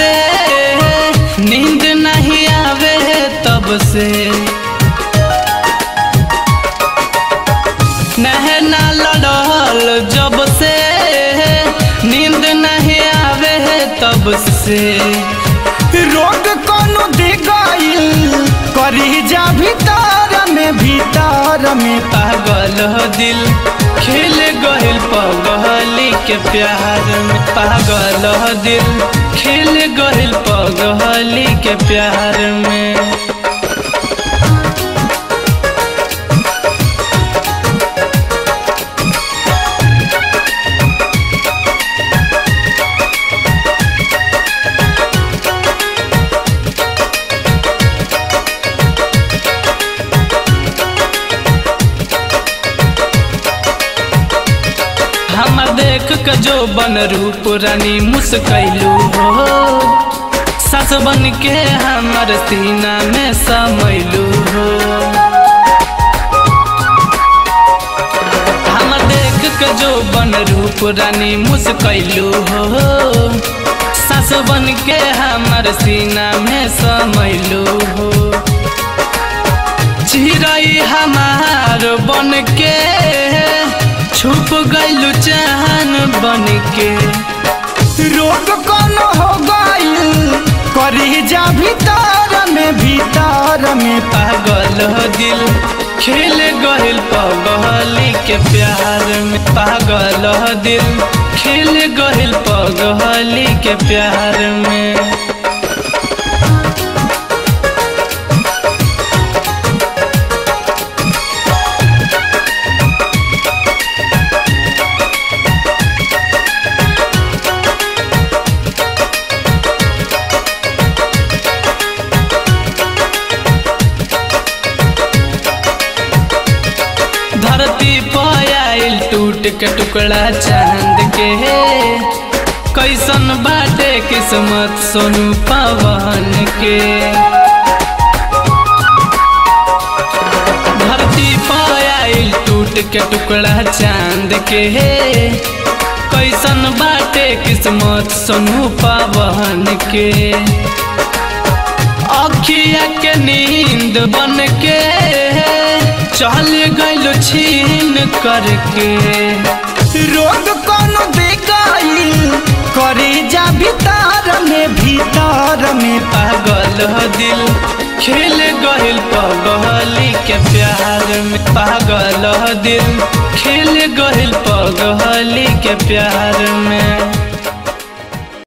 से नींद नहीं आवे तब से नहना लड़ल जब से नींद नहीं आवे तब से रोग कोनो दे गइल करी जा भीतर में भीतर में पागल हो दिल खेल गहिल पगली के प्यार में पागल हो दिल खेल गहिल पगली के प्यार में हमर देख के जो बन रूप रानी मुस्कैलू हो सस बन के हमर सीना में समैलू हो हमर देख के जो बन रूप रानी मुस्कैलू हो सस बन के हमर सीना में समैलू हो चिड़ै हमार बन के छुप गइलू चाहन बन के रोग कोनो हो गइल करी जा भीतर में भीतर में पागल हो दिल खेल गहिल पगली के प्यार में पागल हो दिल खेल गहिल पगली के प्यार में धरती पयाइल टूट के टुकड़ा चांद के कैसन बाटे किस्मत सोनू पवन के धरती पयाइल टूट के टुकड़ा चांद के कैसन बाटे किस्मत सोनू पवन के अखिया के नींद बन के चल गइल छीन करके रोग कोनो दे गइल करी जा भीतर में भीतर में पागल हो दिल खेल गइल पगली के प्यार में पागल हो दिल खेल गइल पगली के प्यार में